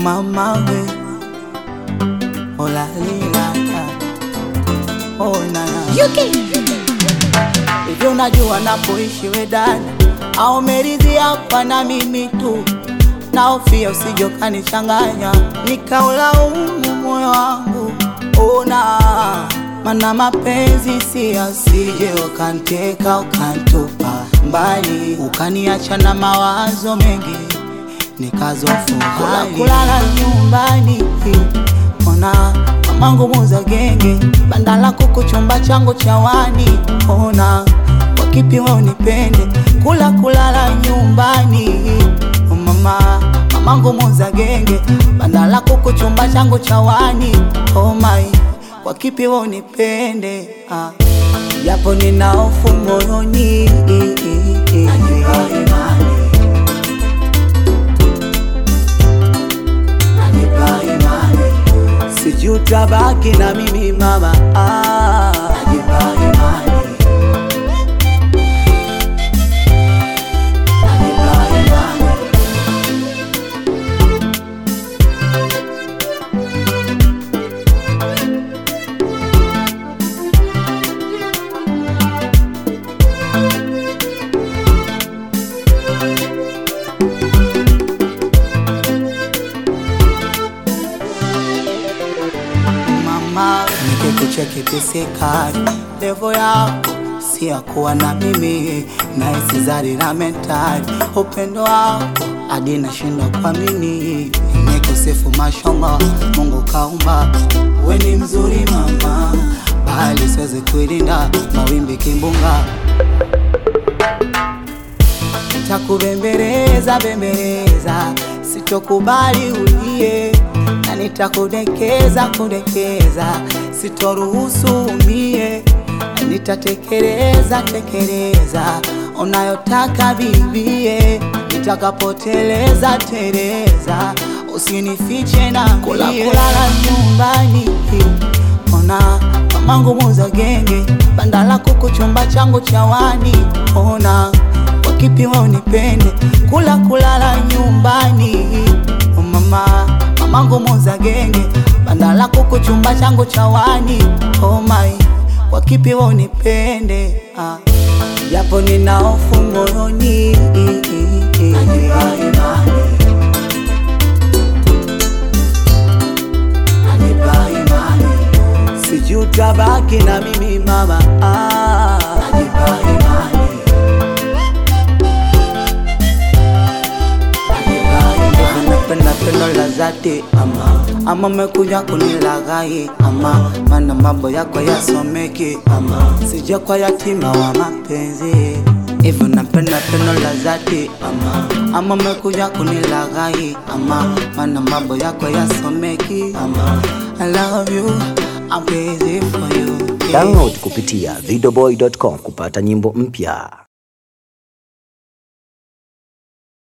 mama we olalilaya onana hivyo unajua napoishi we dada au meridhia kwa na mimi tu naofia usijokanichanganya nikaulaumu moyo wangu ona mana mapenzi si asije ukanteka ukantupa mbali ukaniacha na mawazo mengi nikazofu hali kulala nyumbani ona mamangu muza genge banda lako kuchumba changu cha wani ona kwa kipi we unipende kula kulala nyumbani oh mama mamangu muza genge banda lako kuchumba changu cha wani oh my kwa kipi we unipende ah. japo nina hofu moyoni sijui utabaki na mimi mama ah. mama nikikucheki pisikari levo yako si ya kuwa na mimi naisi zari na mentari upendo wako hadi nashindwa kuamini nikusifu mashamba mungu kaumba we ni mzuri mama bali siwezi kuilinda mawimbi kimbunga nitakubembeleza bembeleza, sitokubali ulie, na nitakudekeza kudekeza, sitoruhusu umie, na nitatekeleza tekeleza unayotaka bibie, nitakapoteleza teleza, usinifiche na kula kulala nyumbani ona mamangu muza genge banda lako kuchumba changu cha wani ona kwa kipi we unipende kula kulala nyumbani oh mama mamangu muza genge banda lako kuchumba changu cha wani oh my kwa kipi we unipende ah. japo nina hofu moyoni sijui utabaki na mimi mama ah. napenda pendo la zati ama ama mekuja kunilaghai ama mana mambo yako yasomeki ama sija kwa yatima wa mapenzi hivyo napenda pendo la zati ama ama mekuja kunilaghai ama mana mambo yako yasomeki ama I love you I'm crazy for you yeah. Download kupitia videoboy.com kupata nyimbo mpya.